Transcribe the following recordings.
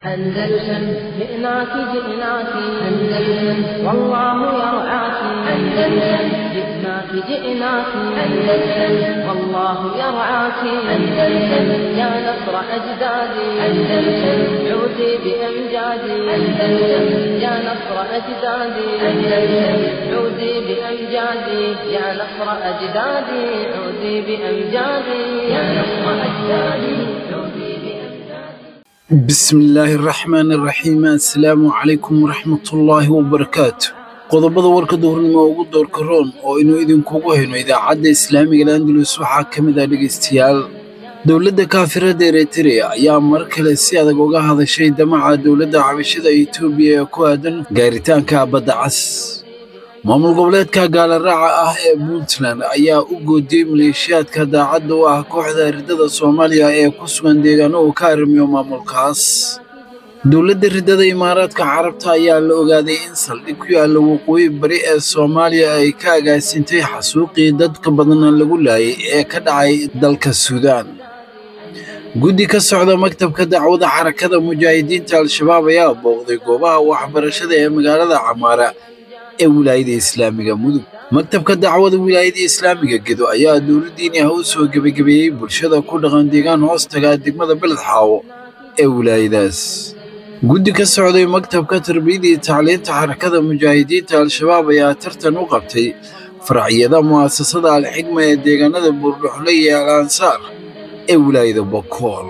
أندلسن جئناك جئناك أندلسن والله يرعاك أندلسن جئناك جئناك أندلسن والله يرعاك أندلسن يا نصر أجدادي أندلسن عودي بأمجادي أندلسن يا نصر أجدادي أندلسن عودي بأمجادي يا نصر أجدادي عودي بأمجادي يا نصر أجدادي عودي بأمجادي bismillaahi raxmaani raxiim assalaamu calaykum waraxmatullaahi wabarakaatu qodobada warka duhurnimo ugu doorka roon oo inuu idinkugu hayno idaacadda islaamiga landalus waxaa ka mid ah dhegaystayaal dowladda kaafirada eritrea ayaa mar kale si adag uga hadashay damaca dowladda xabashada etoobiya ee ku aadan gaaritaanka badda cas maamul goboleedka gaalaraaca ah ee puntland ayaa u goodiyey maleeshiyaadka daacadda u ah kooxda ridada soomaaliya ee ku sugan deegaano uu ka arrimiyo maamulkaas dowladda ridada imaaraadka carabta ayaa la ogaaday in saldhig ku yaalla waqooyi bari ee soomaaliya ay ka agaasintay xasuuqii dadka badana lagu laayay ee ka dhacay dalka suudaan guddi ka socda maktabka dacwada xarakada mujaahidiinta al-shabaab ayaa booqday goobaha waxbarashada ee magaalada camaara ee wilaayada islaamiga mudug maktabka dacwada wilaayada islaamiga gedo ayaa dowladdiini ah u soo gebagabeeyey bulshada ku dhaqan deegaan hoostaga degmada beled xaawo ee wilaayadaas guddi ka socday maktabka tarbiyada iyo tacliinta xarakada mujaahidiinta al-shabaab ayaa tartan u qabtay faracyada mu'asasada al-xigma ee deegaanada buurdhuxle iyo al ansaar ee wilaayada bokool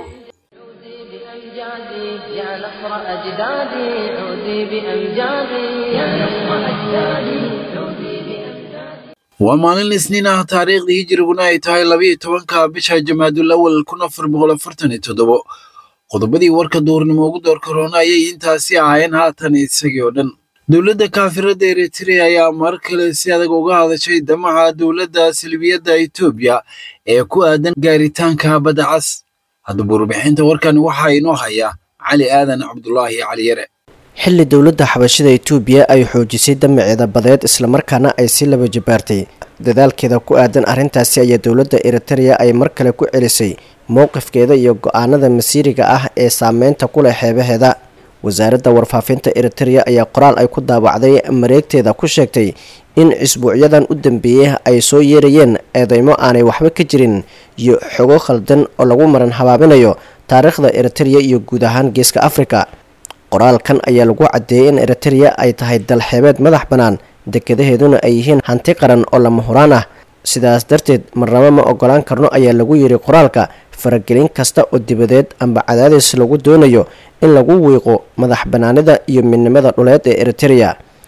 بأمجادي يا نصر أجدادي عودي بأمجادي يا نصر أجدادي عودي بأمجادي waa maalin isniin ah taariikhdii hijiriguna ay tahay labiyo tobanka bisha jamaadul awal kun afar boqol afartan iyo toddobo qodobadii warka duurnimo ugu door korona ayay intaasi ahaayeen haatan isagii oo dhan dowladda kaafirada eritrea ayaa mar kale si adag uga hadashay damaca dowladda silbiyadda etoobiya ee ku aadan gaaritaanka badda cas haddaba warbixinta warkan waxaa inoo haya cali aadan cabdulaahi cali yare xilli dowladda xabashida etoobiya ay xoojisay damaceeda badeed islamarkaana ay si laba jabaartay dadaalkeeda ku aadan arrintaasi ayaa dowladda eritereya ay mar kale ku celisay mowqifkeeda iyo go-aanada masiiriga ah ee saameynta ku leh xeebaheeda wasaaradda warfaafinta eritereya ayaa qoraal ay ku daawacday mareegteeda ku sheegtay in isbuucyadan u dambeeyey ay soo yeerayeen eedeymo aanay waxba ka jirin iyo xogo khaldan oo lagu maran habaabinayo taariikhda eritereya iyo guud ahaan geeska afrika qoraalkan ayaa lagu caddeeyey in eritereya ay tahay dalxeebeed madax bannaan dekadaheeduna ay yihiin hanti qaran oo lama huraan ah sidaas darteed marnabo ma ogolaan karno ayaa lagu yidhi qoraalka faragelin kasta oo dibadeed amba cadaadis lagu doonayo in lagu wiiqo madax bannaanida iyo midnimada dhuleed ee eritereya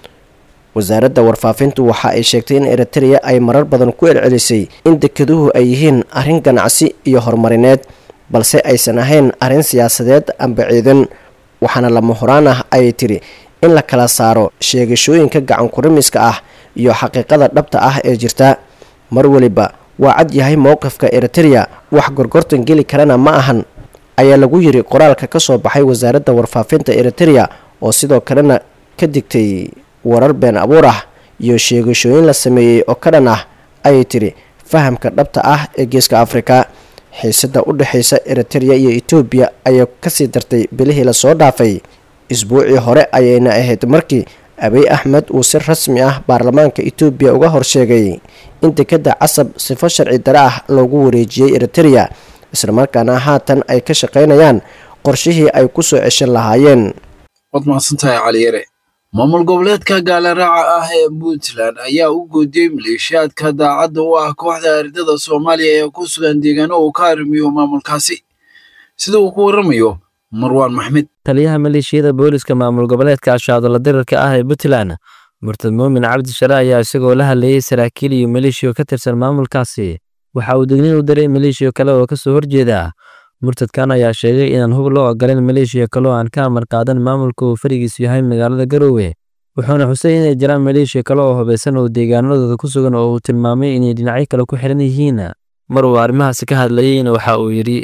wasaaradda warfaafintu waxa ay sheegtay in eritereya ay marar badan ku celcelisay in dekeduhu ay yihiin arrin ganacsi iyo horumarineed balse aysan ahayn arrin siyaasadeed amba ciidan waxaana lama horaan ah ayay tiri in la kala saaro sheegashooyinka gacankurimiska ah iyo xaqiiqada dhabta ah ee jirta mar weliba waa cad yahay mowqifka eritereya wax gorgortan geli karana ma ahan ayaa lagu yiri qoraalka ka soo baxay wasaaradda warfaafinta eritereya oo sidoo kalena ka digtay warar been abuur ah iyo sheegashooyin la sameeyey oo ka dhan ah ayay tiri fahamka dhabta ah ee geeska afrika xiisada u dhexaysa eritereya iyo etoobiya ayaa kasii dartay bilihii lasoo dhaafay isbuucii hore ayayna ahayd markii abiy axmed uu si rasmi ah baarlamaanka etoobiya uga horsheegay in dekadda casab sifo sharci dare ah loogu wareejiyey eritereya islamarkaana haatan ay ka shaqaynayaan qorshihii ay ku soo ceshan lahaayeen waad mahadsantahay cali yare maamul goboleedka gaalaraaca ah ee puntland ayaa u goodiyey maleeshiyaadka daacadda u ah kooxda ridada soomaaliya ee ku sugan deegaano uu ka arrimiyo maamulkaasi sida uu ku waramayo marwaan maxmed taliyaha maleeshiyada booliska maamul goboleedka ashaadola dirarka ah ee puntland murtad muumin cabdi share ayaa isagoo la hadleeyey saraakiil iyo maleeshiyo ka tirsan maamulkaasi waxa uu degnin u diray maleeshiyo kale oo kasoo horjeeda murtadkan ayaa sheegay inaan hub loo ogolan maleeshiya kale oo aan ka amar qaadan maamulka uu farigiisu yahay magaalada garoowe wuxuuna xusay inay jiraan maleeshiya kale oo hubaysan oo deegaanadooda ku sugan oo uu tilmaamay inay dhinacyo kale ku xiran yihiin mar uu arrimahaasi ka hadlayeyna waxa uu yidhi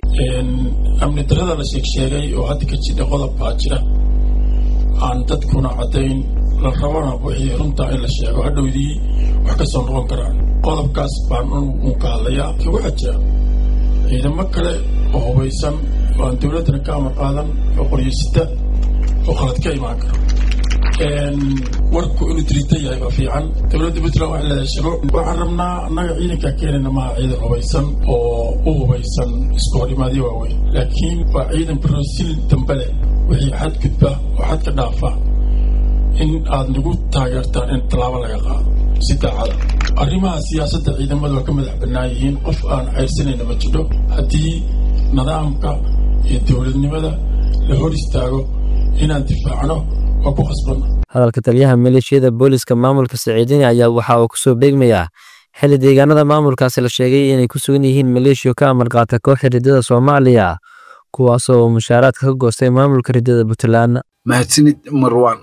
amni darada la sheegsheegay oo hadda ka jidha qodob baa jira aan dadkuna caddayn la rabana wixii runtaa in la sheego hadhowdii wax ka soo noqon karaan qodobkaas baan uun ka hadlayaa waxaa jira ciidamo kale oo hubaysan oo aan dowladdana ka amar qaadan oo qoryeysita oo khalad ka imaan karo warku inuu diriita yahay baa fiican dowladda puntland waxay leedahay shuruuc waxaan rabnaa annaga ciidankaa keenayna maaha ciidan hubaysan oo u hubaysan isku horimaadyo waaweyn laakiin waa ciidan barosil dambe leh wixii xadgudba oo xadka dhaafa in aad nagu taageertaan in tallaabo laga qaado si daacada arrimaha siyaasadda ciidamadu waa ka madax bannaan yihiin qof aan cayrsanayna ma jidho haddii nidaamka iyo dowladnimada la hor istaago inaan difaacno waa ku khasbanna hadalka taliyaha maleeshiyada booliska maamulka siciidini ayaa waxa uu kusoo beegmayaa xilli deegaanada maamulkaasi la sheegay inay ku sugan yihiin maleeshiyo ka amar qaata kooxda riddada soomaaliya kuwaasoo mushaaraadka ka goostay maamulka riddada puntland mahadsanid marwan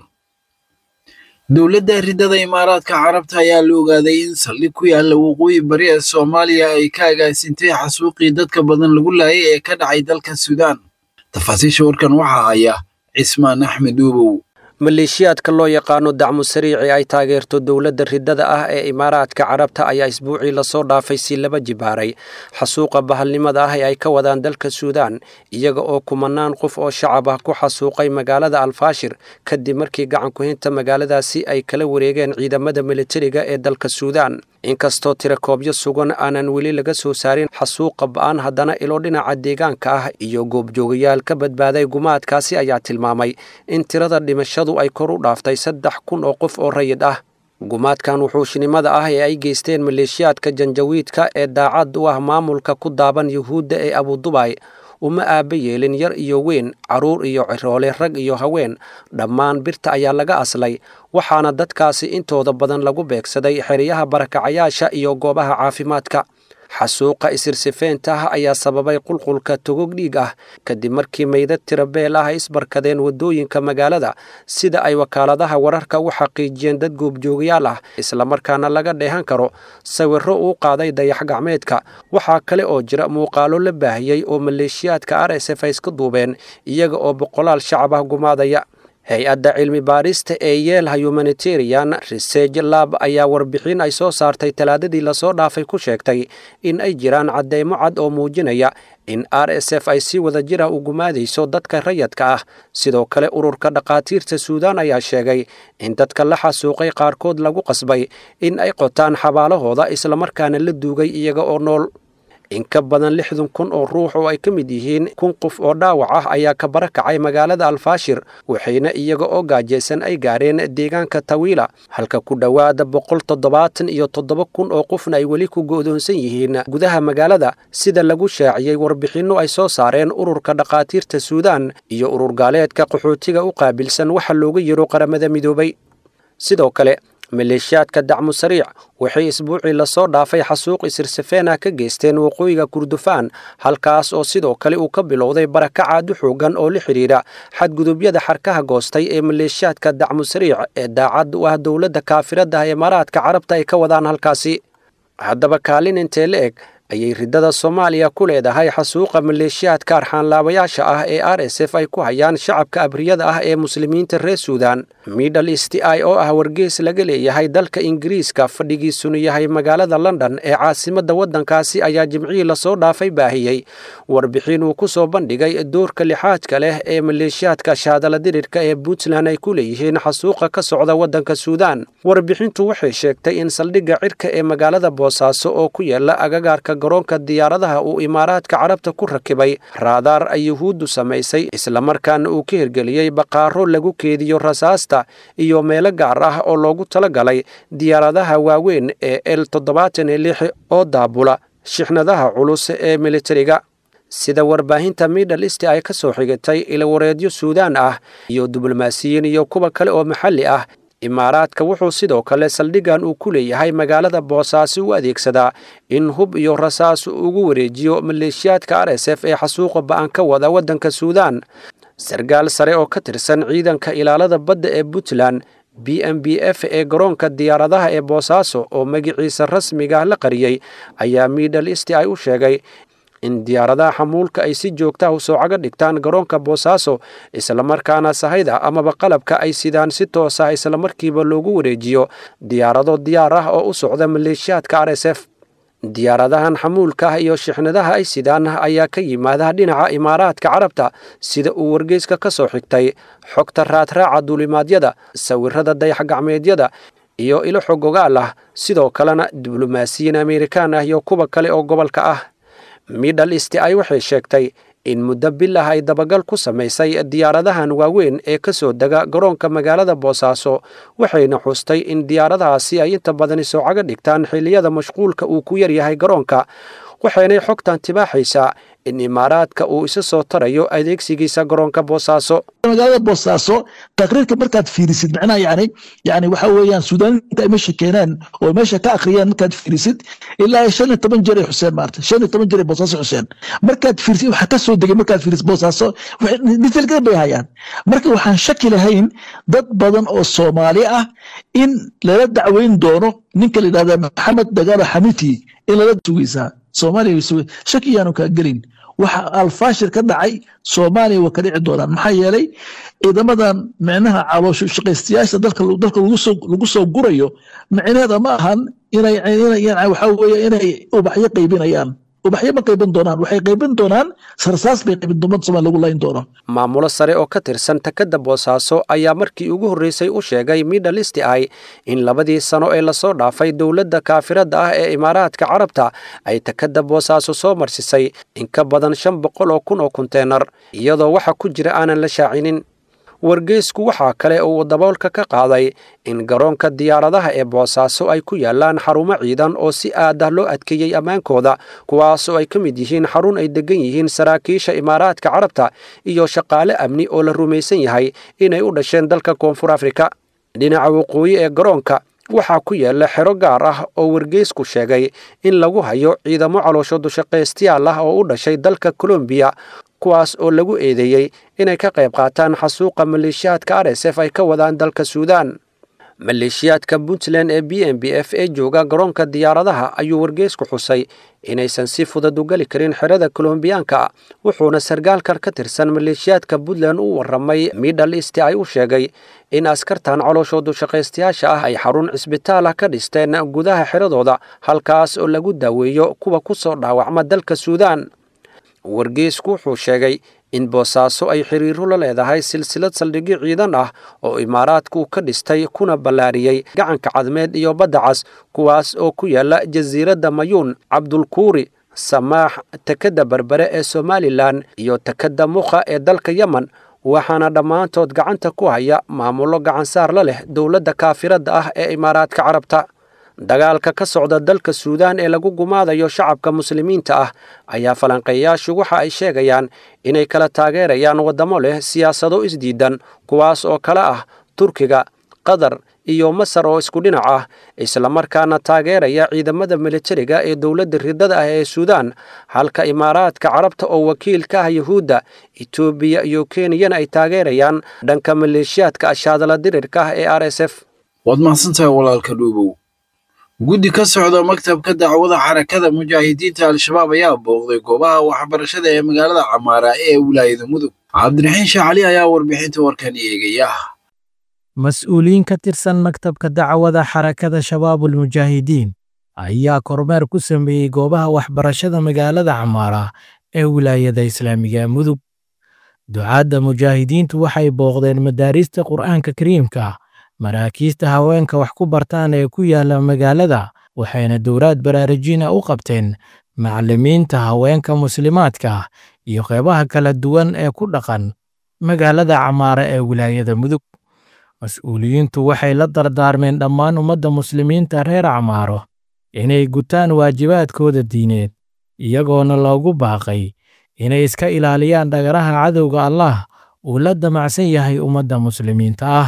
dowladda riddada imaaraadka carabta ayaa la ogaaday in saldhig ku yaalla waqooyi bari ee soomaaliya ay ka agaasintay xasuuqii dadka badan lagu laayay ee ka dhacay dalka suudaan tafaasiisha warkan waxaa haya cismaan axmed uubow maleeshiyaadka loo yaqaano dacmu sariici ay taageerto dowladda riddada ah ee imaaraadka carabta ayaa isbuucii lasoo dhaafay si laba jibaaray xasuuqa bahalnimada ah ee ay ka wadaan dalka suudaan iyaga oo kumanaan qof oo shacab ah ku xasuuqay magaalada alfaashir kadib markii gacankuhinta magaaladaasi ay kala wareegeen ciidamada militariga ee dalka suudaan inkastoo tirakoobyo sugan aanan weli laga soo saarin xasuuqa ba'an haddana ilo dhinaca deegaanka ah iyo goobjoogayaal ka badbaaday gumaadkaasi ayaa tilmaamay in tirada dhimashadu ay kor u dhaaftay saddex kun oo qof oo rayid ah gumaadkan wuxuushnimada ah ee ay geysteen maleeshiyaadka janjawiidka ee daacad u ah maamulka ku daaban yuhuudda ee abudubay uma aaba yeelin yar iyo weyn carruur iyo ciroole rag iyo haween dhammaan birta ayaa laga aslay waxaana dadkaasi intooda badan lagu beegsaday xeryaha barakacayaasha iyo goobaha caafimaadka xasuuqa isirsifeenta ah ayaa sababay qulqulka togog dhiig ah kadib markii meydad tirabeel ah ay isbarkadeen waddooyinka magaalada sida ay wakaaladaha wararka u xaqiijiyeen dad goobjoogayaal ah islamarkaana laga dheehan karo sawirro uu qaaday dayax gacmeedka waxaa kale oo jira muuqaalo la baahiyey oo maleeshiyaadka r s f ay iska duubeen iyaga oo boqolaal shacab ah gumaadaya hay-adda cilmi baarista ee yeelha humanitarian research lab ayaa warbixin ay soo saartay talaadadii lasoo dhaafay ku sheegtay in ay jiraan cadeymo cad oo muujinaya in r s f ay si wada jira u gumaadayso dadka rayadka ah sidoo kale ururka dhakhaatiirta suudaan ayaa sheegay in dadka la xasuuqay qaarkood lagu qasbay in ay qotaan xabaalahooda islamarkaana la duugay iyaga oo nool in ka badan lixdan kun oo ruux oo ay ka mid yihiin kun qof oo dhaawac ah ayaa ka barakacay magaalada alfaashir waxayna iyaga oo gaajaysan ay gaareen deegaanka tawiila halka ku dhowaada boqol toddobaatan iyo toddoba kun oo qofna ay weli ku go'doonsan yihiin gudaha magaalada sida lagu shaaciyey warbixinno ay soo saareen ururka dhakhaatiirta suudaan iyo urur gaaleedka qaxootiga u qaabilsan waxa looga yiro qaramada midoobay sidoo kale maleeshiyaadka dacmu sariic waxay isbuucii lasoo dhaafay xasuuq isirsafeena ka geysteen waqooyiga kurdufaan halkaas oo sidoo kale uu ka bilowday barakacaad u xoogan oo la xidhiidha xadgudubyada xarkaha goostay ee maleeshiyaadka dacmu sariic ee daacad u ah dowladda kaafirada imaaraadka carabta ay ka wadaan halkaasi haddaba kaalin intee la eg ayay riddada soomaaliya ku leedahay xasuuqa maleeshiyaadka arxaanlaabayaasha ah ee r s f ay ku hayaan shacabka abriyada ah ee muslimiinta reer suudan middle east i oo ah wargees laga leeyahay dalka ingiriiska fadhigiisuna yahay magaalada london ee caasimadda waddankaasi ayaa jimcihii lasoo dhaafay baahiyey warbixin uu ku soo bandhigay doorka lixaadka leh ee maleeshiyaadka shaadala dirirka ee puntland ay ku leeyihiin xasuuqa ka socda waddanka suudan warbixintu waxay sheegtay in saldhigga cirka ee magaalada boosaaso oo ku yaala agagaarka garoonka diyaaradaha uu imaaraadka carabta ku rakibay raadaar ay yuhuuddu samaysay islamarkaana uu ka hirgeliyey baqaaro lagu keediyo rasaasta iyo meelo gaar ah oo loogu talagalay diyaaradaha waaweyn ee el toddobaatan iyo lix oo daabula shixnadaha culus ee militariga sida warbaahinta middle east ay ka soo xigatay ilawareedyo suudaan ah iyo diblomaasiyiin iyo kuwa kale oo maxalli ah imaaraadka wuxuu sidoo kale saldhiggan uu ku leeyahay magaalada boosaaso u adeegsadaa in hub iyo rasaas ugu wareejiyo maleeshiyaadka r s f ee xasuuqa ba'an ka wada waddanka suudaan sarkaal sare oo ka tirsan ciidanka ilaalada badda ee puntland b m b f ee garoonka diyaaradaha ee boosaaso oo magiciisa rasmiga la qariyey ayaa middle east ay u sheegay in diyaaradaha xamuulka ay si joogtaha u soocaga dhigtaan garoonka boosaaso islamarkaana sahayda amaba qalabka ay sidaan si toos ah islamarkiiba loogu wareejiyo diyaarado diyaar ah oo u socda maleeshiyaadka r s f diyaaradahan xamuulka ah iyo shixnadaha ay sidaan ayaa ka yimaada dhinaca imaaraadka carabta sida uu wargeyska ka soo xigtay xogta raadraaca duulimaadyada sawirada dayax-gacmeedyada iyo ilo xog ogaal ah sidoo kalena diblomaasiyiin amerikaan ah iyo kuwa kale oo gobolka ah middle east ay waxay sheegtay in muddo bil ah ay dabagal ku samaysay diyaaradahan waaweyn ee ka soo dega garoonka magaalada boosaaso waxayna xustay in diyaaradahaasi ay inta badani soocaga dhigtaan xilliyada mashquulka uu ku yaryahay garoonka waxaynay xogtan tibaaxaysaa in imaaraadka uu isa soo tarayo adeegsigiisa garoonka boosaaso magaalada boosaaso taqriirka markaad fiirisid macnaha yani yani waxa weeyaan suudaaniinta ay meesha keenaan oo meesha ka akhriyaan markaad fiirisid ilaa shan iyo toban jeer ay xuseen maarta shan iyo toban jeer ay boosaaso xuseen markaad fiirisid waxa ka soo degay markaad fiirisid boosaaso detailkeeda bay hayaan marka waxaan shaki lahayn dad badan oo soomaali ah in lala dacweyn doono ninka la yidhahda maxamed dagaalo xamiti in lala sugaysaa soomaaliya shaki yaanu kaa gelin waxa alfaashir ka dhacay soomaaliya waa ka dhici doonaan maxaa yeelay ciidamadan micnaha caloosho shaqaystayaasha dalka lagu soo gurayo micneheeda ma ahan inay waxa weeye inay ubaxyo qaybinayaan ubaxyo ma qaybin doonaan waxay qaybin doonaan sarsaas bay qaybin doonaan somalia lagu layn doono maamulo sare oo ka tirsan takadda boosaaso ayaa markii ugu horreysay u sheegay middle east ay in labadii sano ee lasoo dhaafay dowladda kaafiradda ah ee imaaraadka carabta ay takadda boosaaso soo marsisay in ka badan shan boqol oo kun oo konteenar iyadoo waxa ku jira aanan la shaacinin wargeysku waxaa kale uu daboolka ka qaaday in garoonka diyaaradaha ee boosaaso ay ku yaalaan xarumo ciidan oo si aad ah loo adkeeyey ammaankooda kuwaasoo ay ka mid yihiin xarun ay degan yihiin saraakiisha imaaraadka carabta iyo shaqaale amni oo la rumaysan yahay inay u dhasheen dalka koonfur afrika dhinaca waqooyi ee garoonka waxaa ku yaala xero gaar ah oo wargeysku sheegay in lagu hayo ciidamo caloosho dushaqaystayaal ah oo u dhashay dalka kolombiya kuwaas oo lagu eedeeyey inay ka qayb qaataan xasuuqa maleeshiyaadka r s f ay ka wadaan dalka suudaan maleeshiyaadka puntland ee b m b f ee jooga garoonka diyaaradaha ayuu wargeysku xusay inaysan si fudud u geli karin xerada kolombiyaanka wuxuuna sargaalkan ka tirsan maleeshiyaadka puntland u warramay middle east ay u sheegay in askartan calooshoodu shaqaystayaasha ah ay xarun cisbitaal ah ka dhisteen gudaha xeradooda halkaas oo lagu daaweeyo kuwa ku soo dhaawacma dalka suudaan wargeysku wuxuu sheegay in boosaaso ay xiriiro la leedahay silsilad saldhigyo ciidan ah oo imaaraadku ka dhistay kuna ballaariyey gacanka cadmeed iyo badda cas kuwaas oo ku yaala jasiiradda mayuun cabdulkuuri samaax takadda berbere ee somalilan iyo takadda mukha ee dalka yemen waxaana dhammaantood gacanta ku haya maamullo gacansaar la leh dowladda kaafiradda ah ee imaaraadka carabta dagaalka ka socda dalka suudaan ee lagu gumaadayo shacabka muslimiinta ah ayaa falanqeeyaashu waxa ay sheegayaan inay kala taageerayaan waddamo leh siyaasado isdiidan kuwaas oo kale ah turkiga qatar iyo masar oo isku dhinac ah islamarkaana taageeraya ciidamada militariga ee dowladda ridada ah ee suudaan halka imaaraadka carabta oo wakiil ka ah yuhuudda etoobiya iyo kenyana ay taageerayaan dhanka maleeshiyaadka ashaadala dirirka ah ee r s f waad mahadsantahay walaalka dhuubow guddi ka socda maktabka dacwada xarakada mujaahidiinta al-shabaab ayaa booqday goobaha waxbarashada ee magaalada camaara ee wilaayada mudug cabdiraxiin shaacali ayaa warbixinta warkan eegaya mas-uuliyiin ka tirsan maktabka dacwada xarakada shabaabul mujaahidiin ayaa kormeer ku sameeyey goobaha waxbarashada magaalada camaara ee wilaayada islaamiga mudug ducaadda mujaahidiintu waxay booqdeen madaarista qur'aanka kariimka maraakiista haweenka wax ku bartaan ee ku yaala magaalada waxayna dowlaad baraarujina u qabteen macallimiinta haweenka muslimaadka iyo qeybaha kala duwan ee ku dhaqan magaalada camaara ee wilaayada mudug mas-uuliyiintu waxay la dardaarmeen dhammaan ummadda muslimiinta reer camaaro inay gutaan waajibaadkooda diineed iyagoona loogu baaqay inay iska ilaaliyaan dhagaraha cadowga allah uu la damacsan yahay ummadda muslimiinta ah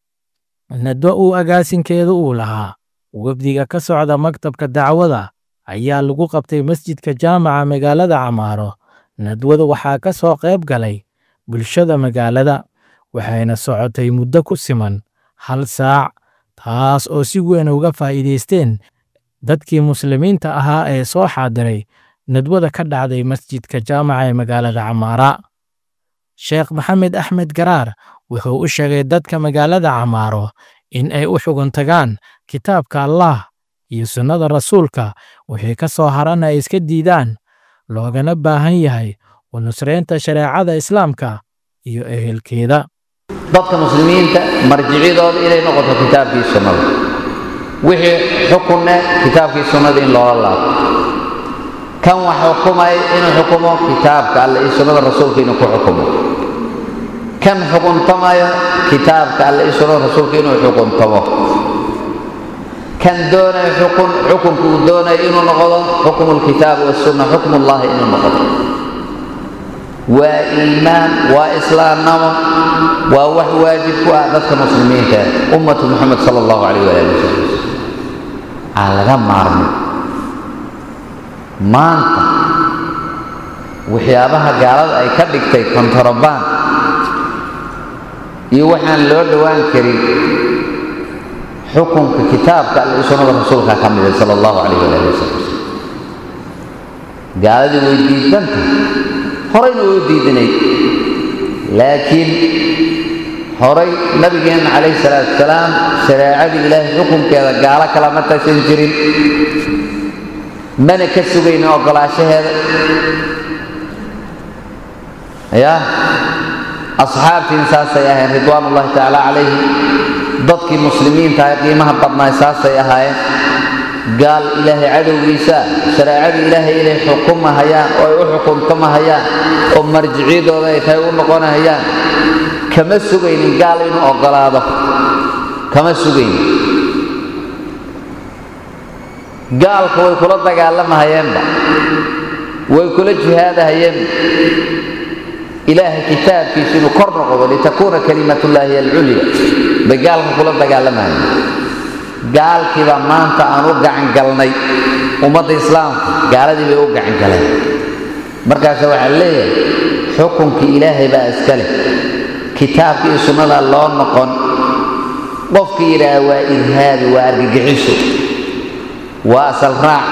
nadwo uu agaasinkeedu uu lahaa wafdiga ka socda maktabka dacwada ayaa lagu qabtay masjidka jaamaca magaalada camaaro nadwada waxaa ka soo qayb galay bulshada magaalada waxayna socotay muddo ku siman hal saac taas oo si weyn uga faa'iidaysteen dadkii muslimiinta ahaa ee soo xaadiray nadwada ka dhacday masjidka jaamaca ee magaalada camaara sheekh maxamed axmed garaar wuxuu u sheegay dadka magaalada camaaro in ay u xugun tagaan kitaabka allah iyo sunnada rasuulka wixii ka soo harana ay iska diidaan loogana baahan yahay u nusraynta shareecada islaamka iyo ehelkeeda dadka muslimiinta marjiciyadooda inay noqoto kitaabkii sunnada wixii xukunne kitaabkii sunnada in loola laabto kan wax xukumay inuu xukumo kitaabka alle iyo sunnada rasuulka inuu ku xukumo kan xukuntamayo kitaabka alle iyo sunnada rasuulka inuu xukuntamo kan doonayo xukun xukunka uu doonayo inuu noqdo xukmu lkitaab wasunna xukmullahi inuu noqdo waa iimaan waa islaamnamo waa wax waajib ku ah dadka muslimiinta ummatu muxamed sala allahu calayh waali wasalam aan laga maarmin maanta waxyaabaha gaalada ay ka dhigtay kontarobaan iyo waxaan loo dhowaan karin xukunka kitaabka alle iyo sunnada rasuulka ka mida sala allahu calayh waali wasalam gaaladii way diidanta horayna way u diidanayd laakiin horay nabigeenna calayhi salaatu wasalaam shareecadii ilaahay xukunkeeda gaalo kalama tagsan jirin mana ka sugaynin oggolaashaheeda ya asxaabtiin saasay ahayn ridwaan ullahi tacaala calayhim dadkii muslimiinta ee qiimaha badnaay saasay ahaayeen gaal ilaahay cadowgiisa shareecadii ilaahay inay xukumahayaan oo ay u xukuntamahayaan oo marjiciyadooda ay tahay u noqonahayaan kama sugaynin gaal inuu oggolaado kama sugaynin gaalka way kula dagaalamahayeenba way kula jihaadahayeenba ilaahay kitaabkiisa inuu kor noqdo litakuuna kalimatullaahi alculya bay gaalka kula dagaalamahayeen gaalkiibaa maanta aan u gacan galnay ummadda islaamka gaaladii bay u gacan galeen markaasa waxaa leeyahay xukunkii ilaahay baa iska leh kitaabka iyo sunnada loo noqon qofkii yidhaaha waa irhaabi waa argagixiso waa asal raac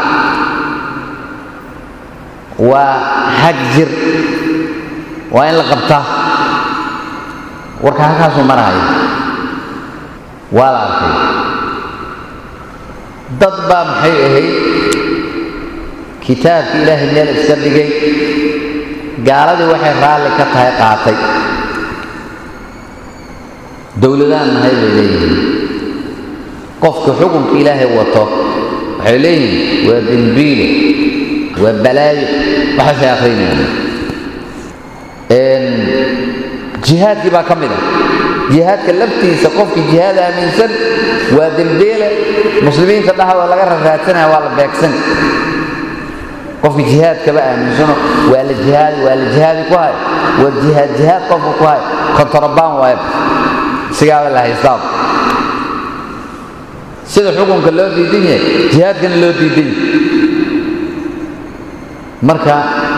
waa xag jir waa in la qabtaa warka halkaasuu marahaya waa la arkay dad baa maxay ahayd kitaabkii ilaahay meel iska dhigay gaaladii waxay raalli ka tahay qaatay dowladaan nahay bay leeyihiin qofka xukunka ilaahay wato waxay leeyihiin waa dembiile waa balaayo waxaasay akrinayaan jihaadkii baa ka mid ah jihaadka laftiisa qofkii jihaad aaminsan waa dembeele muslimiinta dhexdooda laga rarraadsanaya waa la beegsan qofkii jihaadkaba aaminsano waa la jihaadi waa la jihaadi ku hay waa jihaad jihaad qofka ku hay kontarabaan waaya sigaaba la haystaa sida xukunka loo diidan yahay jihaadkana loo diidan yahay marka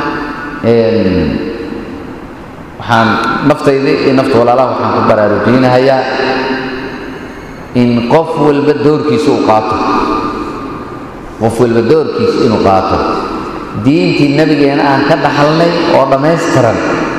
waxaan naftayda iyo nafta walaalaha waxaan ku baraarujinahayaa in qof walba doorkiisa uu qaato qof walba doorkiisa inuu qaato diintii nabigeena aan ka dhaxalnay oo dhammaystiran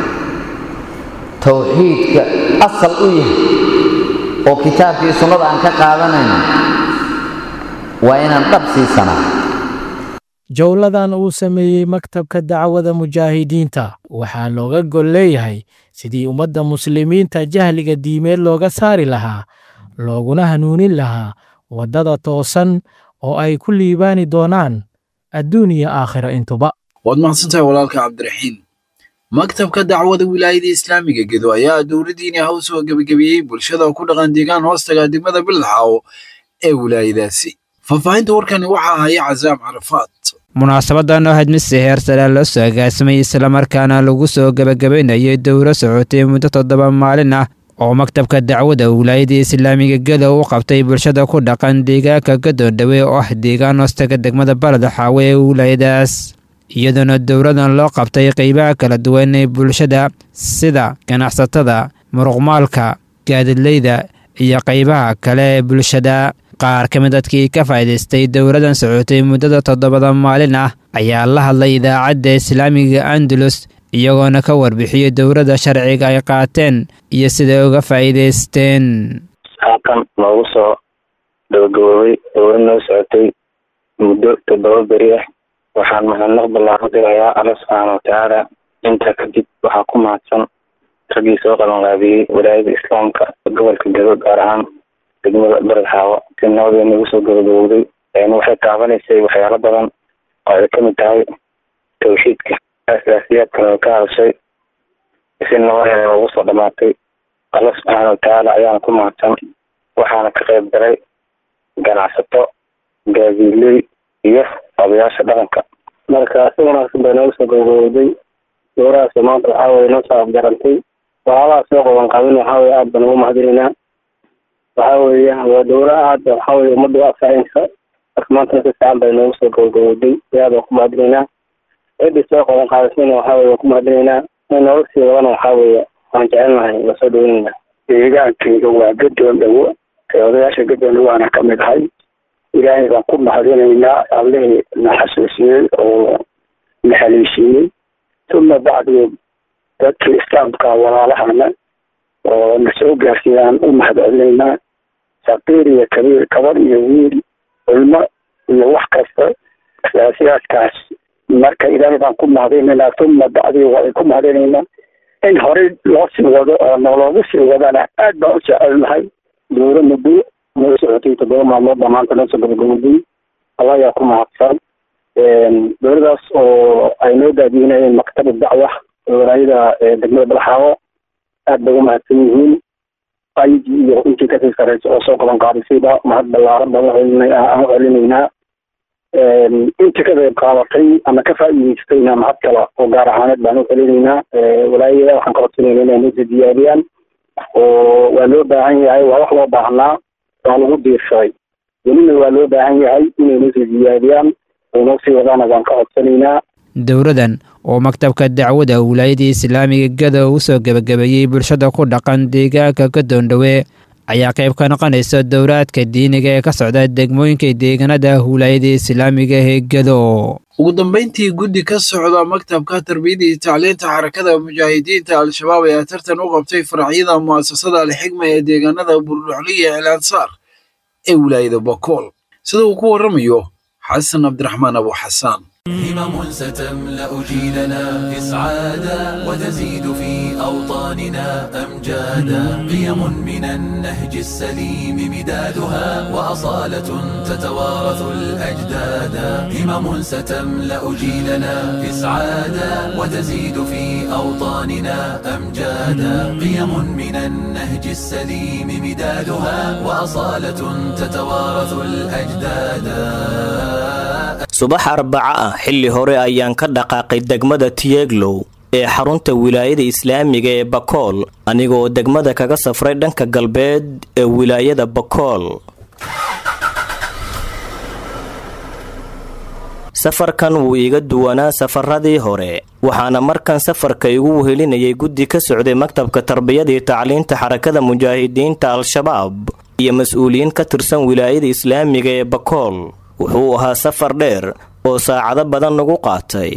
towxiidka asal u yahay oo kitaabkii sunnada aan ka qaadanayno waa inaan dhab siisanaa jowladan uu sameeyey maktabka dacwada mujaahidiinta waxaa looga gol leeyahay sidii ummadda muslimiinta jahliga diimeed looga saari lahaa looguna hanuunin lahaa waddada toosan oo ay ku liibaani doonaan adduun iyo aakhiro intuba waad mahadsantahay walaalka cabdiraxiim maktabka dacwada wilaayada islaamiga gedo ayaa dowladdiini haw soo gebagabeeyey bulshada ku dhaqan deegaan hoostaga degmada bildaxaawo ee wilaayadaasi faahfaahinta warkani waxaa haya casaam carafaad munaasabadan oo ahayd mid si heer sare loo soo agaasimay islamarkaana lagu soo gebagabaynayay dowro socotay muddo toddoba maalin ah oo maktabka dacwada wilaayada islaamiga gedo u qabtay bulshada ku dhaqan deegaanka gadoondhawe oo ah deegaan hoostaga degmada baladaxaawe ee wilaayadaas iyadoona dowradan loo qabtay qeybaha kala duwan ee bulshada sida ganacsatada muruqmaalka gaadidleyda iyo qeybaha kale ee bulshada qaar ka mid dadkii ka faa'iidaystay dowladan socotay muddada toddobada maalin ah ayaa la hadlay idaacadda islaamiga andalus iyagoona ka warbixiyey dowladda sharciga ay qaateen iyo siday uga faa'iidaysteen halkan noogu soo gabagaboobay dowlad noo socotay muddo toddoba beri ah waxaan mahadnaq ballaaran dirayaa alla subxaana watacaala intaa kadib waxaa ku mahadsan raggii soo qabanqaabiyey walaayada islaamka gobolka gado gaar ahaan degmada bered xaawo si nabadee nagu soo gabagabowday waxay taabanaysay waxyaalo badan oo ay kamid tahay tawxiidka asaasiyaadkana way ka hadashay si nabadeeda ugu soo dhamaatay alla subxaana watacaala ayaana ku mahadsan waxaana ka qayb galay ganacsato gaadiiley iyo odayaasha dhaqanka marka si wanaagsan bay noogu soo gabagabowday dowrahaas maanta waxaa weye noo soo afgarantay waxyaalaha soo qaban qaabin waxaa weye aad baan ugu mahadinaynaa waxaa weeye waa dowra aad waxaa weye ummadda u anfacaysa marka maantana si fiican bay noogu soo gabagabowday aad baan ku mahadinaynaa ciddii soo qaban qaadasayna waxaa weye waan ku mahadinaynaa in noola sii wadana waxaa weeye waan jecelnahay waa soo dhaweynayna deegaankayga waa gadoon dhawo ee odayaasha gadoon dhawaana ka mid ahay ilaahay baan ku mahadinaynaa allihii na xasuusiyey oo na haleeshiiyey uma bacdi dadkii islaamka walaalahana oo na soo gaarsiiyaan u mahad celinaynaa saqiir iyo kabiir gabar iyo wiil culmo iyo wax kasta siyaasiyaadkaas marka ilaahay baan ku mahadinaynaa uma bacdi waa ku mahadinaynaa in horey loo sii wado oo noloogu sii wadana aad baan u jecelnahay dowro muddo noo socotay toddoba maalmood baa maanta noo soo gabagabowday alla ayaa ku mahadsan dowladaas oo ay noo daadiinayeen maktab dacwa walaayada degmada balxaawo aad bay u mahadsan yihiin aygi iyo intii kasii sareysa oo soo qaban qaadisayba mahad ballaaran baan u celinaynaa intii ka qayb qaadatay ama ka faa'iidaystayna mahad kale oo gaar ahaaneed baan u celinaynaa walaayada waxaan ka codsanayna inay noo sii diyaariyaan oo waa loo baahan yahay waa wax loo baahnaa waa lagu diirsaday welina waa loo baahan yahay inay noo sii diyaariyaan oo noo sii wadaana waan ka codsanaynaa dowladan oo maktabka dacwada wilaayadii islaamiga gada u soo gebagabeeyey bulshada ku dhaqan deegaanka gadoondhowe ayaa qayb ka noqonaysa dowlaadka diiniga ee ka socda degmooyinka deegaanada wilaayada islaamiga ee gado ugu dambeyntii guddi ka socda maktabka tarbiyada iyo tacliinta xarakada mujaahidiinta al-shabaab ayaa tartan u qabtay faracyada mu'asasada alxigma ee deegaanada burdhuxliya el ansaar ee wilaayada bakool sida uu ku waramayo xasan cabdiraxmaan abu xasaan همم ستملأ جيلنا إسعادا وتزيد في أوطاننا أمجادا قيم من النهج السليم مدادها وأصالة تتوارث الأجدادا همم ستملأ جيلنا إسعادا وتزيد في أوطاننا أمجادا قيم من النهج السليم مدادها وأصالة تتوارث الأجدادا subax arbaca ah xilli hore ayaan ka dhaqaaqay degmada tiyeglow ee xarunta wilaayada islaamiga ee bakool anigoo degmada kaga safray dhanka galbeed ee wilaayada bakool safarkan wuu iiga duwanaa safaradii hore waxaana markan safarka igu wehelinayay guddi ka socday maktabka tarbiyadii tacliinta xarakada mujaahidiinta al-shabaab iyo mas-uuliyiin ka tirsan wilaayada islaamiga ee bakool wuxuu ahaa safar dheer oo saacado badan nagu qaatay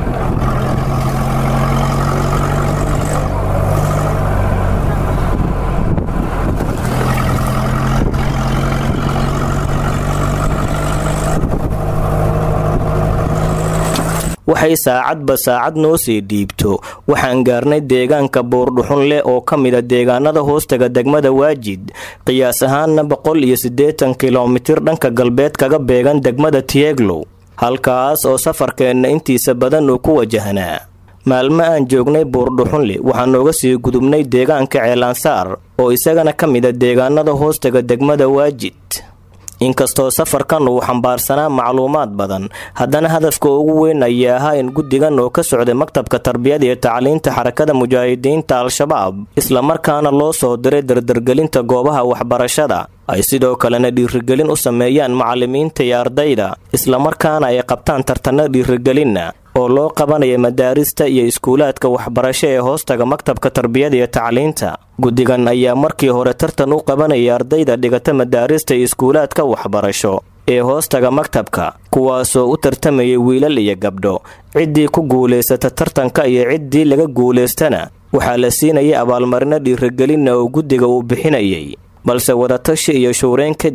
waxay saacadba saacad noo sii dhiibto waxaan gaarnay deegaanka buurdhuxun leh oo ka mida deegaanada hoostaga degmada waajid qiyaas ahaanna boqol iyo siddeetan kilomitir dhanka galbeed kaga beegan degmada tieglow halkaas oo safarkeenna intiisa badan uu ku wajahnaa maalmo aan joognay buurdhuxunle waxaan nooga sii gudubnay deegaanka ceelansaar oo isagana ka mida deegaanada hoostaga degmada waajid inkastoo safarkan uu xambaarsanaa macluumaad badan haddana hadafka ugu weyn ayaa ahaa in guddigan oo ka socday maktabka tarbiyada iyo tacliinta xarakada mujaahidiinta al-shabaab islamarkaana loo soo diray dardargelinta goobaha waxbarashada ay sidoo kalena dhiirigelin u sameeyaan macallimiinta iyo ardayda islamarkaana ay qabtaan tartanno dhiirigelinna oo loo qabanaya madaarista iyo iskuulaadka waxbarasho ee hoostaga maktabka tarbiyada iyo tacliinta guddigan ayaa markii hore tartan u qabanaya ardayda dhigata madaarista iyo iskuulaadka waxbarasho ee hoostaga maktabka kuwaasoo u tartamayay wiilal iyo gabdho ciddii ku guulaysata tartanka iyo ciddii laga guulaystana waxaa la siinayay abaalmarino dhiirigelinna oo guddiga uu bixinayay balse wadatashi iyo shuureyn kadib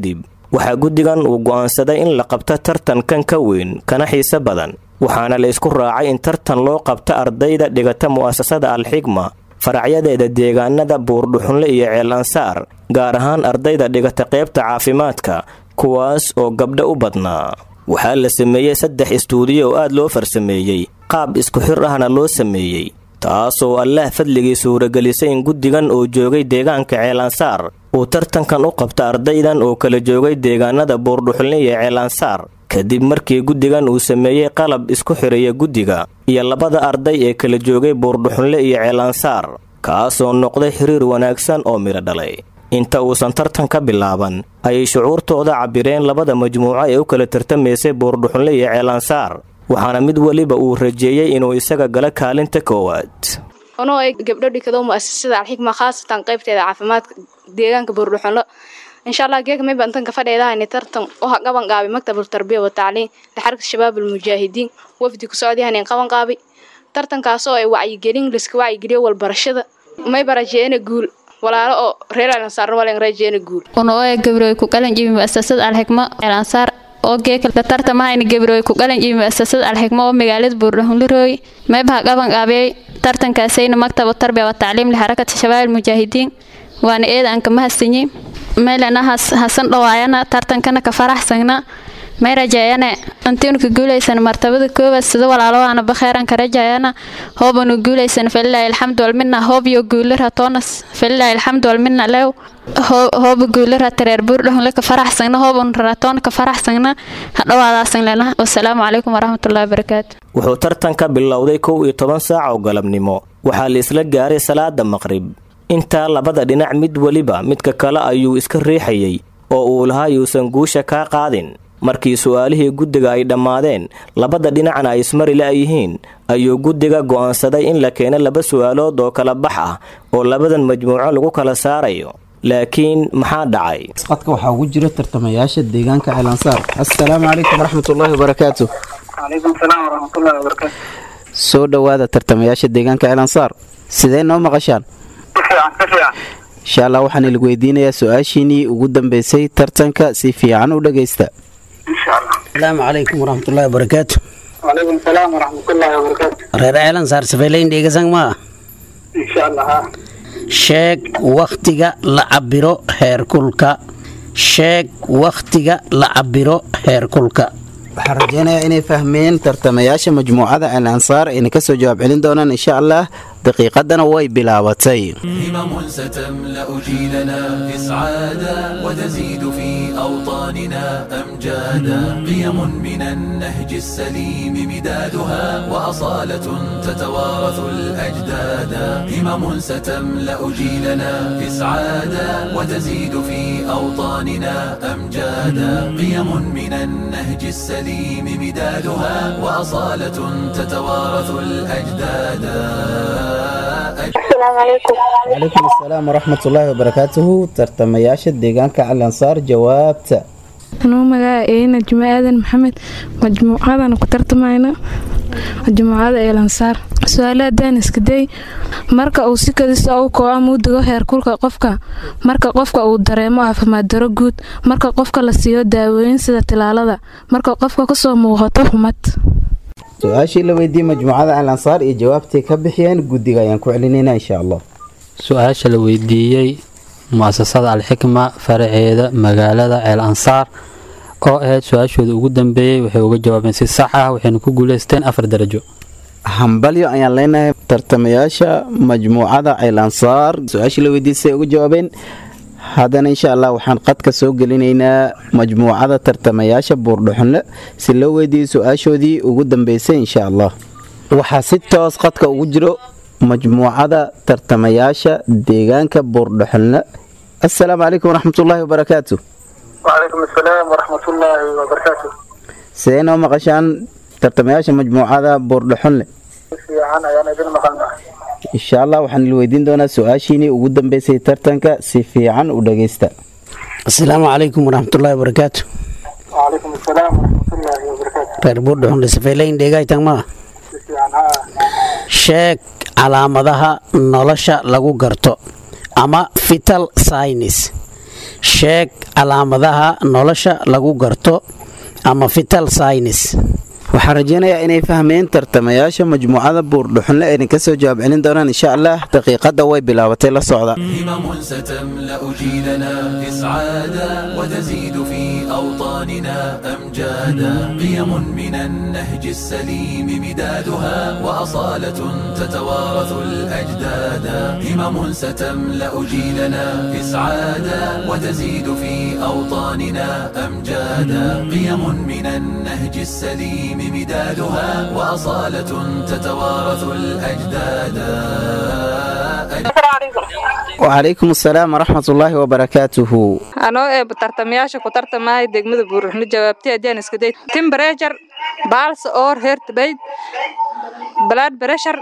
waxaa guddigan uu go'aansaday in la qabto tartankan ka weyn kana xiise badan waxaana la isku raacay in tartan loo qabto ardayda dhigata mu'asasada alxigma faracyadeeda deegaanada buurdhuxunle iyo ceel ansaar gaar ahaan ardayda dhigata qaybta caafimaadka kuwaas oo gabdho u badnaa waxaa la sameeyey saddex istuudiyo oo aad loo farsameeyey qaab isku xir ahna loo sameeyey taasoo allaah fadligii suuragelisay in guddigan oo joogay deegaanka ceelansaar uu tartankan u qabta ardaydan oo kala joogay deegaanada buurdhuxulne iyo ceelansaar kadib markii guddigan uu sameeyey qalab isku xiraya guddiga iyo labada arday ee kala joogay buurdhuxunle iyo ceelansaar kaasoo noqday xiriir wanaagsan oo midho dhalay inta uusan tartan ka bilaaban ayay shucuurtooda cabbireen labada majmuuco ee u kala tartamaysay buurdhuxunle iyo ceelansaar waxaana mid weliba uu rajeeyey inuu isaga gala kaalinta koowaad anoo ay gabdho dhikado mu'asasada alxigma khaasatan qaybteeda caafimaadka deegaanka buurdhuxunlo insha allah geeka may bantan ka fadheedahayni tartan oo ha qaban qaabi maktabul tarbiya wa tacliin lixarka shabaab almujaahidiin wafdi ku socdyahanin qaban qaabi tartankaasoo ay wacyigelin liska wacyigeliyo walbarashada may barajeena guul walaalo oo reer alansaarna walen rajeena guul unoe gabroy ku qalan jibi mu'asasada alxigma elansaar oo geeka la tartamahayni gabroy ku qalan jibi mu'asasada alxigma oo magaalada buurdhuxunlirooy maybaha qaban qaabiyey tartankaasayna maktabu tarbiya wa tacliim lixarakata shabaab almujaahidiin waana eeda aan kama hasanyi meelana hasan dhawaayana tartankana ka faraxsagna may rajeeyane intiinu ka guulaysan martabada koowaad sida walaalowaana bakheeran ka rajeeyana hoobanu guulaysan falilaahi alxamdu walmina hoob iyo guulira toonas falilaahi alxamdu walmina lew hooba guulira tareer buurdhahunle ka faraxsagna hoobanu raratoona ka faraxsagna hadhawaadaasan lena wasalaamu calaykum waraxmatullahi wabarakaatu wuxuu tartanka bilowday kow iyo toban saac oo galabnimo waxaa la isla gaaray salaada maqrib intaa labada dhinac mid weliba midka kale ayuu iska riixayay oo uu lahaa yuusan guusha kaa qaadin markii su'aalihii guddiga ay dhammaadeen labada dhinacna ay ismari la'yihiin ayuu guddiga go'aansaday in la keeno laba su'aalood oo kala bax ah oo labadan majmuuco lagu kala saarayo laakiin maxaa dhacay qadka waxaa ugu jira tartamayaasha deegaanka ceelansaar assalaamu calaykum waraxmatullaahi wabarakaatu calaykum salaam waraxmatullaahi wabarakaatu soo dhowaada tartamayaasha deegaanka ceelansaar sidee noo maqashaan insha allah waxaan ilig weydiinayaa su-aashiinii ugu dambeysay tartanka si fiican u dhagaysta asalaamu calaykum waraxmatullaahi wabarakaatu calaykum salaam waraxmatullaahi wabarakaatu reer ceelan saar safeelayn dheegasang maa insha allah ha sheeg wakhtiga la cabiro heerkulka sheeg wakhtiga la cabiro heerkulka waxaan rajeynayaa inay fahmeen tartamayaasha majmuucada al ansaar ayna kasoo jawaab celin doonaan insha allah daqiiqadana way bilaabatay همم ستملأ جيلنا إسعادا وتزيد في أوطاننا أمجادا قيم من النهج السليم مدادها وأصالة تتوارث الأجدادا همم ستملأ جيلنا إسعادا وتزيد في أوطاننا أمجادا قيم من النهج السليم مدادها وأصالة تتوارث الأجدادا السلام عليكم calaykum assalaam waraxmatullaahi wabarakaatuhu tartamayaasha deegaanka al ansaar jawaabta anuu magaca eena juma aadan maxamed majmuucadana ku tartamayna majmuucada eelansaar su-aalaha daaniskaday marka uu si kadisa u koo ama u dego heerkulka qofka marka qofka uu dareemo caafimaad daro guud marka qofka la siiyo daawooyin sida tilaalada marka qofka kasoo muuqato xumad su-aashii la weydiiyey majmuucada al ansaar iyo jawaabtay ka bixiyeen guddiga ayaan ku celinayna insha allah su-aasha la weydiiyey mu'asasada alxikma faraceeda magaalada ceel ansaar oo ahayd su-aashooda ugu dambeeyey waxay uga jawaabeen si sax ah waxayna ku guuleysteen afar darajo hambalyo ayaan leenahay tartamayaasha majmuucada ceel ansaar su-aashii la weydiiyey siday uga jawaabeen haddana insha allah waxaan qadka soo gelinaynaa majmuucada tartamayaasha buurdhuxunle si loo weydiiyey su-aashoodii ugu dambeysay insha allah waxaa si toos qadka ugu jiro majmuucada tartamayaasha deegaanka buurdhuxunle assalaamu calaykum waraxmatullaahi wabarakaatu وعليكم السلام ورحمة الله وبركاته sidee noo maqashaan tartamayaasha majmuucada buurdhuxunle في عنا يعني ابن مقالنا insha allah waxaan il weydiin doonaa su-aashiinii ugu dambeysay tartanka si fiican u dhagaysta asalaamu calaykum waraxmatullaahi wabarakaatu وعليكم السلام ورحمة الله وبركاته reer buurdhuxunle safeelayn dheegaytang maa في عنها sheeg calaamadaha nolosha lagu garto ama vital signs sheeg calaamadaha nolosha lagu garto ama vital science waxaan rajaynayaa inay fahmeen tartamayaasha majmuucada buurdhuxunle ayna ka soo jawaab celin doonaan insha allah daqiiqadda way bilaabatay la socda همم ستملأ جيلنا إسعادا وتزيد في أوطاننا أمجادا قيم من النهج السليم مدادها وأصالة تتوارث الأجدادا همم ستملأ جيلنا إسعادا وتزيد في أوطاننا أمجادا قيم من النهج السليم مدادها وأصالة تتوارث الأجدادا wacalaykum asalaam waraxmatullaahi wabarakaatuhu anoo ee tartamayaasha ku tartamaya degmada buurruxno jawaabtay haddii iska day timberejar baals or hertbayd blood pressure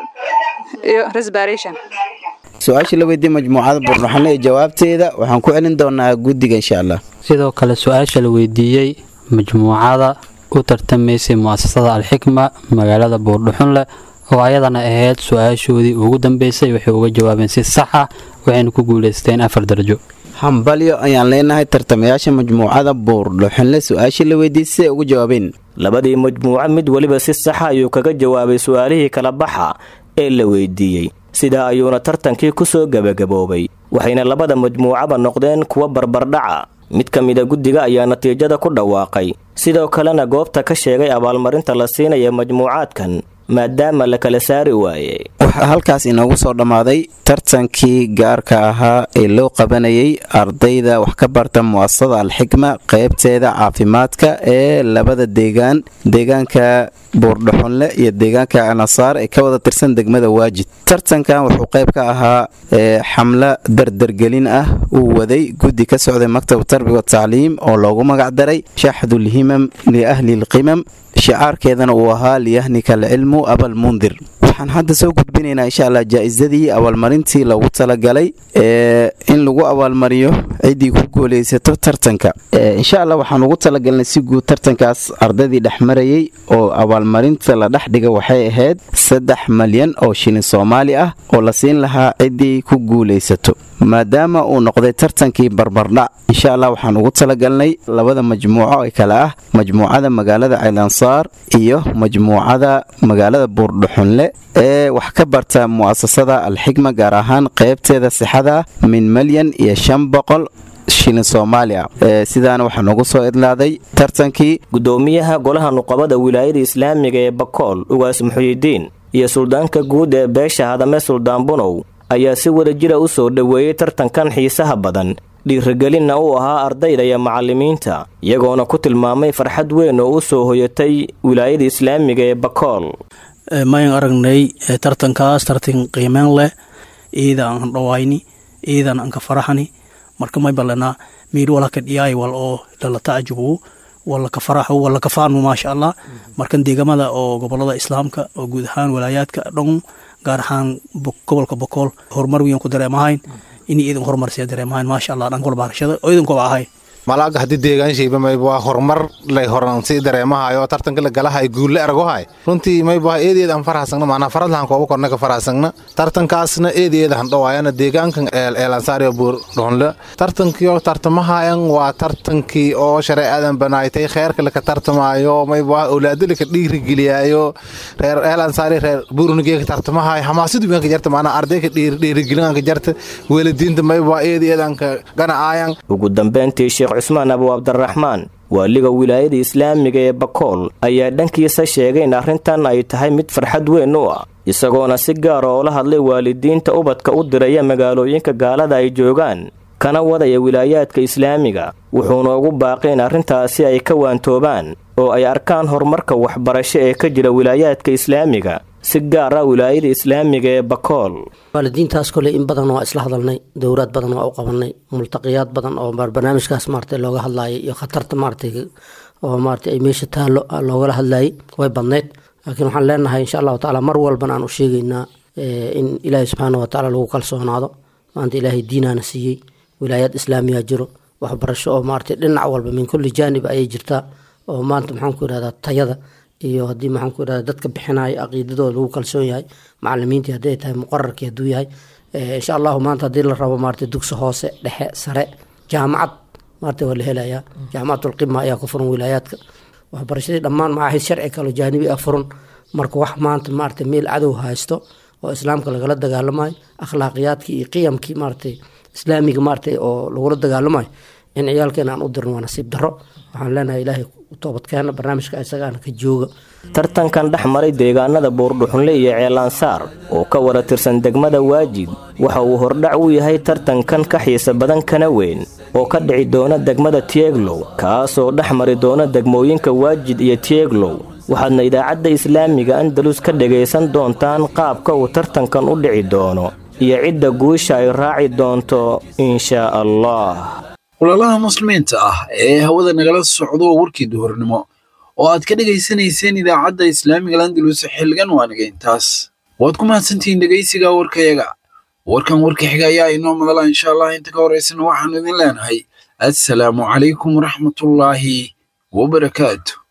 iyo respiration su-aasha la weydiiyey majmuucada buurdhuxunle ee jawaabteeda waxaan ku celin doonaa guddiga insha allah sidoo kale su-aasha la weydiiyey majmuucada u tartamaysay mu'asasada alxikma magaalada buurdhuxunle oo ayadana ahayd su-aashoodii ugu dambeysay waxay uga jawaabeen si sax ah waxayna ku guulaysteen afar darajo hambalyo ayaan leenahay tartamayaasha majmuucada buurdhuxunle su-aashii la weydiiyey siday ugu jawaabeen labadii majmuuco mid weliba si saxa ayuu kaga jawaabay su-aalihii kala baxa ee la weydiiyey sidaa ayuuna tartankii ku soo gebagaboobay waxayna labada majmuucaba noqdeen kuwa barbardhaca mid ka mida guddiga ayaa natiijada ku dhawaaqay sidoo kalena goobta ka sheegay abaalmarinta la siinaya majmuucaadkan maadaama la kala saari waayey waxaa halkaas inoogu soo dhammaaday tartankii gaarka ahaa ee loo qabanayay ardayda wax ka barta mu'asasada alxikma qaybteeda caafimaadka ee labada deegaan deegaanka buurdhuxunle iyo deegaanka anasaar ee ka wada tirsan degmada waajid tartankan wuxuu qayb ka ahaa xamlo dardargelin ah uu waday guddi ka socday maktab tarbiya watacliim oo loogu magacdaray shaxdulhimam liahli lqimam shicaarkeedana uu ahaa liyahnika alcilmu abalmundir waxaan hadda soo gudbinaynaa insha allah jaa-isadii abaalmarintii loogu talagalay ee in lagu abaalmariyo ciddii ku guulaysato tartanka insha allah waxaan ugu talagalnay si guud tartankaas ardaydii dhexmarayay oo abaalmarinta la dhex dhiga waxay ahayd saddex malyan oo shilin soomaali ah oo la siin lahaa ciddii ku guulaysato maadaama uu noqday tartankii barbardhac insha allah waxaan ugu talagalnay labada majmuuco ee kale ah majmuucada magaalada caylansaar iyo majmuucada magaalada buurdhuxunle ee wax ka barta mu'asasada alxikma gaar ahaan qaybteeda sixada min malyan iyo shan boqol shilin soomaaliya sidaana waxaa noogu soo idlaaday tartankii gudoomiyaha golaha nuqabada wilaayada islaamiga ee bakool ugaas muxuyidiin iyo suldaanka guud ee beesha hadame suldaan bunow ayaa si wada jira u soo dhoweeyey tartankan xiisaha badan dhiirigelinna uu ahaa ardayda iyo macallimiinta iyagoona ku tilmaamay farxad weyn oo u soo hoyatay wilaayada islaamiga ee bakool mayan aragnay tartankaas tartan qiimeen leh iida aan dhawayni iidan aan ka faraxani marka may balanaa miir wala ka dhiyaay wal oo lala tacajubu wala ka faraxo wala ka faanu maasha allah markan deegamada oo gobolada islaamka oo guud ahaan walaayaadka dhan gaar ahaan gobolka bokool horumar weyn ku dareemahayn inay iidan horumarsiya dareemahayn maasha allah dhanka walbaarashada oo iidankuba ahay malaaga haddii deegaanshiiba mayba waa horumar lay horansi dareemahayo tartanka la galahay guulle argohay runtii mayba eedeed aan farahsagna macnaa faradlahan kooba korna ka farahsagna tartankaasna eedeeda han dhawaayana deegaankan eelansaariyo buur dhonle tartankiyo tartamahayan waa tartankii oo shareecadan banaaytay kheerka laka tartamaayo mayba awlaado laka dhiirigeliyayo reer eelansaari reer buurunigeeka tartamahay hamaasadu weanka jarta macnaa ardayka dhiirigelinanka jarta weeladiinta mayba eedeedanka ganacaayan ugu dambeyntii sheekh cusmaan abu cabdiraxmaan waaliga wilaayada islaamiga ee bakool ayaa dhankiisa sheegay in arrintan ay tahay mid farxad weyn u ah isagoona si gaara oo la hadlay waalidiinta ubadka u diraya magaalooyinka gaalada ay joogaan kana wadaya wilaayaadka islaamiga wuxuuna ugu baaqay in arrintaasi ay ka waantoobaan oo ay arkaan horumarka waxbarasho ee ka jira wilaayaadka islaamiga si gaar ah wilaayada islaamiga ee bakool waalidiintaas kole in badan waa isla hadalnay dowraad badan waa u qabanay multaqiyaad badan oo barnaamijkaas maarata looga hadlayay iyo khatarta maarata oo maarata ay meesha taallo loogala hadlayay way badnayd laakiin waxaan leenahay insha allahu tacaala mar walbana aan u sheegaynaa in ilaahay subxaana wa tacaala lagu kalsoonaado maanta ilaahay diinaana siiyey wilaayaad islaamiya jiro waxbarasho oo maarata dhinac walba min kulli jaanib ayay jirtaa oo maanta maxaan ku idhahdaa tayada iyo haddii maxaan ku idhahda dadka bixinaya caqiidadooda lagu kalsoon yahay macalimiintii hadday tahay muqararkii hadduu yahay insha allahu maanta haddii la rabo maarata dugsi hoose dhexe sare jaamacad maarata waa la helayaa jaamacatulqima ayaa ku furan wilaayaadka waxbarashadii dhammaan macaahid sharci kalo jaanibi ah furan marka wax maanta maarata meel cadow haysto oo islaamka lagala dagaalamayo akhlaaqiyaadkii iyo qiyamkii maaratay islaamiga maaratay oo lagula dagaalamayo in ciyaalkeena aan u dirno waa nasiib darro waxaan leenahay ilaahay toobadkeena barnaamijka isagaana ka jooga tartankan dhex maray deegaanada buurdhuxunle iyo ceelansaar oo ka wada tirsan degmada waajid waxa uu hordhac u yahay tartankan ka xiisa badan kana weyn oo ka dhici doona degmada tieglow kaasoo dhex mari doona degmooyinka waajid iyo tieglow waxaadna idaacadda islaamiga andalus ka dhagaysan doontaan qaabka uu tartankan u dhici doono iyo cidda guusha ay raaci doonto inshaa allah walaalaha muslimiinta ah ee hawada nagala socdo warkii duhurnimo oo aad ka dhegaysanayseen idaacadda islaamiga landalus xilligan waaniga intaas waad ku mahadsantihiin dhegaysiga warkayaga warkan warka xiga ayaa inoo madala insha allah inta ka horaysana waxaanu idin leenahay assalaamu calaykum waraxmatullaahi wabarakaatu